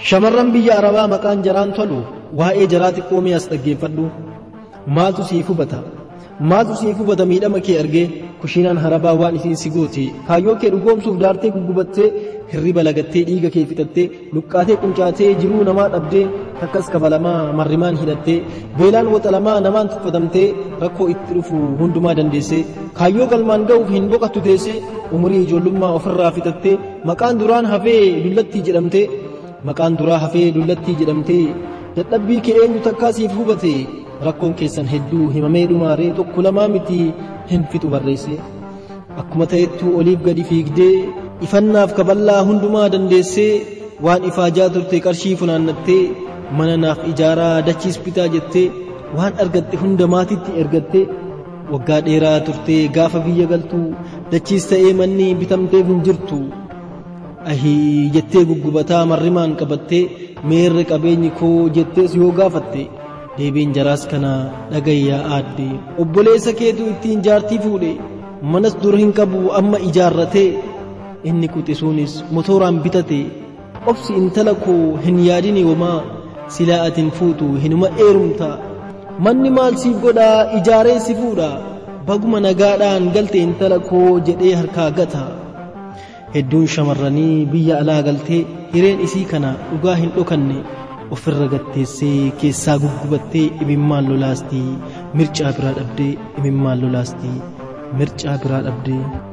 Shamarran biyya Arabaa maqaan jaraan tolu waa'ee jaraa xiqqoo mi'as dhaggeeffadhu. Maaltu siif hubata? Maaltu siif hubata miidhama kee argee kushiinaan harabaa waan isiin si gooti kaayyoo kee dhugoomsuuf daartee guggubattee hirriba lagattee dhiiga kee fixattee luqqaatee quncaatee jiruu namaa dhabdee takkas kafalamaa marrimaan hidhattee beelaan waxalamaa namaan tuffatamtee rakkoo itti dhufu hundumaa dandeessee kaayyoo galmaan ga'uuf hin boqattu teessee umurii ijoollummaa ofirraa fixattee maqaan duraan hafee dullattii jedhamtee maqaan duraa hafee dullattii jedhamtee dadhabbii kee eenyu takkaa siif hubate rakkoon keessan hedduu himamee dhumaaree tokko lamaa miti hin fixu barreesse akkuma ta'ettuu oliif gadi fiigdee ifannaaf kaballaa hundumaa dandeessee waan ifaajaa turte qarshii funaannattee mana naaf ijaaraa dachiis bitaa jettee waan argatte hunda maatitti ergattee waggaa dheeraa turtee gaafa biyya galtuu dachiis ta'ee manni bitamteef hin jirtu ahii jettee guggubataa marrimaan qabattee meerre qabeenyi koo jettees yoo gaafatte deebiin jaraas kana dhagayyaa aadde obboleessa keetu ittiin jaartii fuudhe manas dur hin qabu amma ijaarratee inni quxisuunis motoraan bitate obsi intala koo hin yaadini womaa silaa atin fuutu hinuma eerumta manni maal siif godhaa ijaaree si fuudha baguma nagaadhaan galte intala koo jedhee harkaa gata hedduun shamarranii biyya alaa galtee hireen isii kana dhugaa hin dhokanne ofirra gatteessee keessaa guggubattee imimmaan lolaastii mircaa biraa dhabdee imimmaan lolaastii mircaa biraa dhabdee